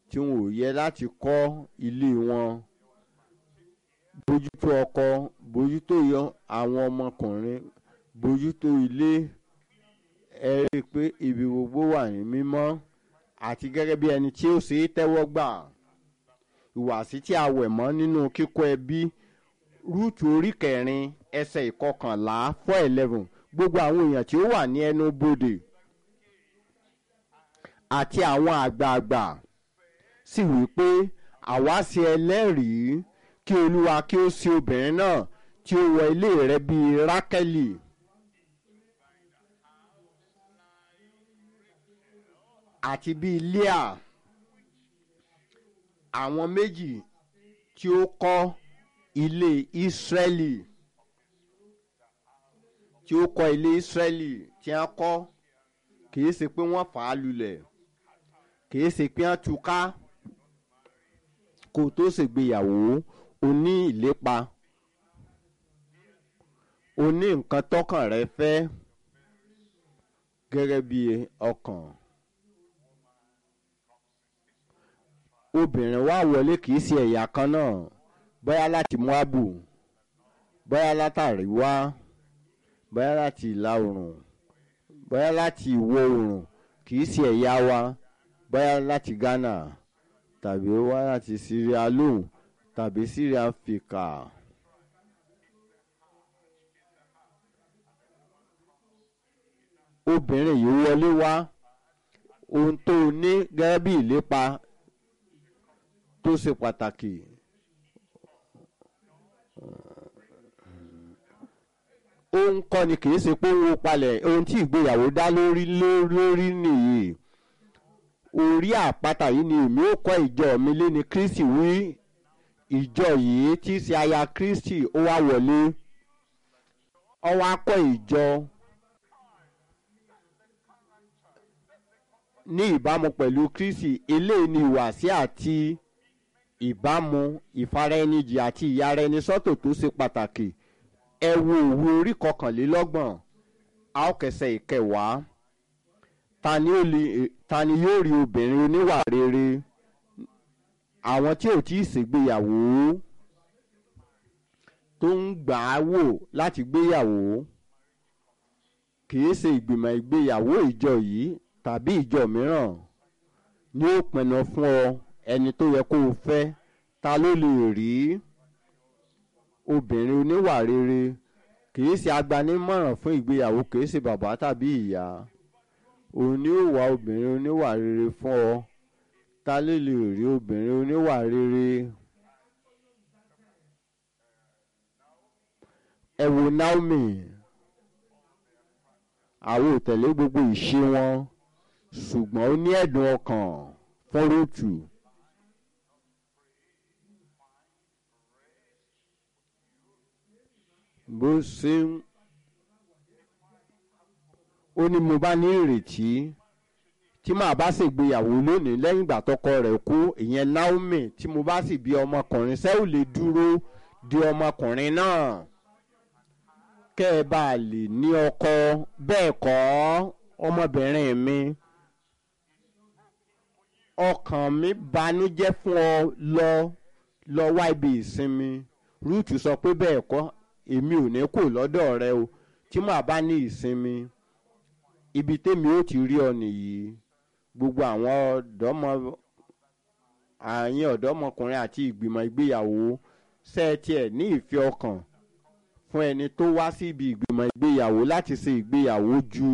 tí wọn ò yẹ láti kọ́ ilé wọn bójútó ọkọ bójútó àwọn ọmọkùnrin bójútó ilé ẹ rí i pé ibi gbogbo wà ní mímọ́ àti gẹ́gẹ́ bí ẹni tí ó ṣe é tẹ́wọ́ gbà ìwàsí tí a wẹ̀ mọ́ nínú kíkọ́ ẹbí rúùtù orí kẹrin ẹsẹ̀ ìkọkànlá four eleven gbogbo àwọn èèyàn tí ó wà ní ẹnu bodè àti àwọn àgbààgbà sì wí pé àwa ṣe ẹlẹ́rìí kí olúwa kí ó ṣe obìnrin náà tí ó wọ ilé rẹ bíi rákẹ́lì. àti bíi leah àwọn méjì tí ó kọ́ ilé ìsírẹ́lì tí ó kọ́ ilé ìsírẹ́lì tí wọ́n kọ́ kìí ṣe pé wọ́n fà á lulẹ̀ kìí ṣe pé wọ́n tú ká kó tó ṣègbéyàwó o ní ìlépa o ní nǹkan tọkàn rẹ fẹ́ gẹ́gẹ́ bí ọkàn. obìnrin wá wọlé kìí ṣe ẹ̀yà kan náà bóyá láti moabu bóyá látàrí wá bóyá láti ìlà oòrùn bóyá láti ìwọ̀ oòrùn kìí ṣe ẹ̀yà wa bóyá láti ghana tàbí wá láti syria lóhùn tàbí syria fìkà. obìnrin yìí wọlé wá ohun tó ní gẹ́gẹ́ bí ìlépa tó ṣe pàtàkì ohun kọ́ ni kì í ṣe pé owó palẹ̀ ohun tí ìgbéyàwó dá lórí lórí nìyí orí àpáta yìí ni èmi ó kọ́ ìjọ mi lé ní kristi wí ìjọ yìí tí í ṣe aya kristi ó wá wọlé ó wá kọ́ ìjọ ní ìbámu pẹ̀lú kristi eléyìí ni ìwàsí àti ìbámu ìfaraẹnijì àti ìyára ẹni sọ́tò tó ṣe pàtàkì ẹ wo òwe orí kọkànlélọ́gbọ̀n a ó kẹsẹ̀ ìkẹwàá ta ni yóò rí obìnrin oníwà rere àwọn tí ò tí ì ṣègbéyàwó tó ń gbà á wò láti gbéyàwó kì í ṣe ìgbìmọ̀ ìgbéyàwó ìjọ yìí tàbí ìjọ mìíràn ni ó pinnu fún ọ ẹni tó yẹ kó o fẹ́ ta ló lè rí obìnrin oníwà rere kìí ṣe agbanímọ̀ràn fún ìgbéyàwó kìí ṣe bàbá tàbí ìyá òun ni ó wá obìnrin oníwà rere fún ọ ta ló lè rí obìnrin oníwà rere ẹ wo naomi àwọn ò tẹ̀lé gbogbo ìṣe wọn ṣùgbọ́n ó ní ẹ̀dùn ọkàn fún rúùtù. bó ṣe ń ó ní mo bá ní ìrètí tí màá bá ṣègbéyàwó lónìí lẹ́yìn ìgbà tọkọ rẹ̀ kú ìyẹn naomi tí mo bá sì bí ọmọkùnrin ṣé ò lè dúró di ọmọkùnrin náà kẹ́ ẹ bá lè ní ọkọ bẹ́ẹ̀ kọ́ ọmọbìnrin mi ọkàn mi banújẹ́ fún ọ lọ lọ wá ibi ìsinmi ruth sọ pé bẹ́ẹ̀ kọ́ èmi ò ní kò lọ́dọ̀ rẹ o tí màá bá ní ìsinmi ibi tèmi ó ti rí ọ nìyí gbogbo àwọn ọ̀dọ́mọ àyìn ọ̀dọ́mọkùnrin àti ìgbìmọ̀ ìgbéyàwó ṣẹ́ẹ̀tì ẹ̀ ní ìfẹ́ ọkàn fún ẹni tó wá sí ibi ìgbìmọ̀ ìgbéyàwó láti ṣe ìgbéyàwó ju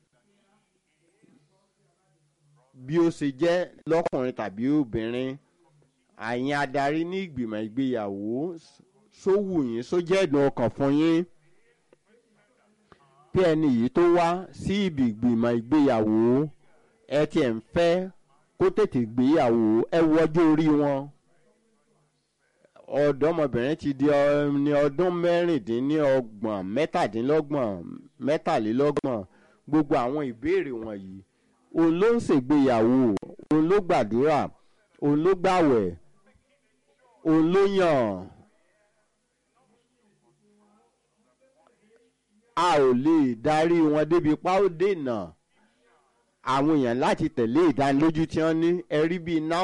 bí ó ṣe jẹ́ lọ́kùnrin tàbí obìnrin àyìn adarí ní ìgbìmọ̀ ìgbéyàwó sówù yín sójẹ́ ẹ̀dùn ọkàn fún yín bí ẹni yìí tó wá sí ibi ìgbìmọ̀ ìgbéyàwó ẹ tiẹ̀ ń fẹ́ kó tètè gbéyàwó ẹ wọjọ́ orí wọn ọ̀dọ́mọbìnrin ti di ní ọdún mẹ́rìndínlọ́gbọ̀n mẹ́tàdínlọ́gbọ̀n mẹ́tàlélọ́gbọ̀n gbogbo àwọn ìbéèrè wọ̀nyí òun ló ń ṣègbéyàwó òun ló gbàdúrà òun ló gbàwẹ̀ òun ló yàn a ò lè darí wọn débi pa ó dènà àwọn èèyàn láti tẹ̀lé ìdánilójú tí wọ́n ní ẹ̀rí bíi náà.